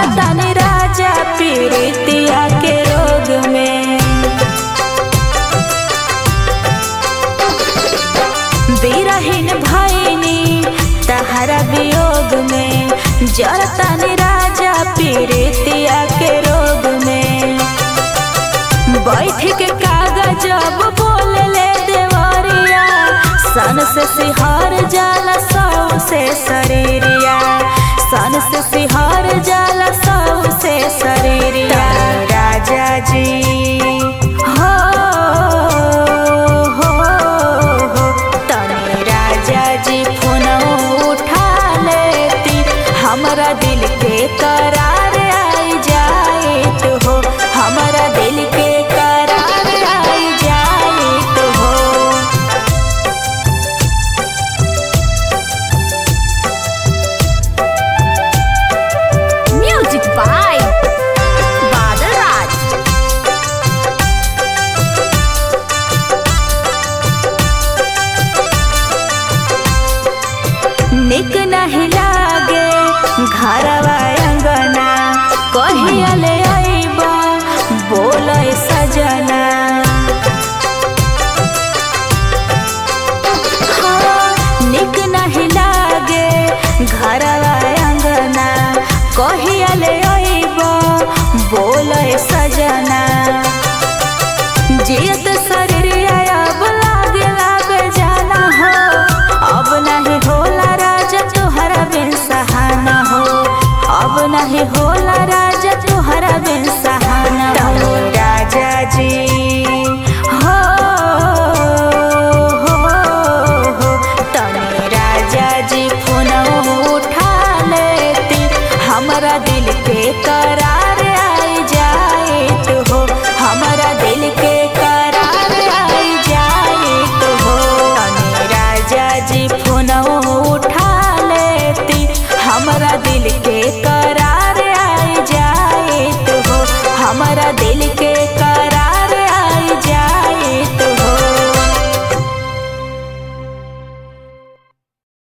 जरतानी राजा पीड़ितिया के रोग में बिरहीन भैनी तहरा वियोग में जरतानी राजा पीड़ितिया के रोग में बैठ के कागज अब बोल ले देवरिया सन से सिहार जाला सौ से शरीरिया सन से सिहार जाला सौ से शरीरिया राजा जी हो हो हो तनी राजा जी फोन उठा लेती हमरा दिल के करार आई जाइत हो हमरा दिल के करार आई जाइत हो Music by Badal Raj. निक नहीं लागे घरवा अंगना कहिया ले आईबा बोले सजना हाँ, निक नहीं लागे घरवा अंगना कहिया ले आईबा बोले सजना जियत शरीर अब लागे लागे जाना हो अब नहीं होला राजा तुहरा बिन सहाना हो अब नहीं होला राजा तुहरा बिन सहाना हो राजा जी हो हो हो तनी राजा जी फोन उठा लेती हमरा दिल के करार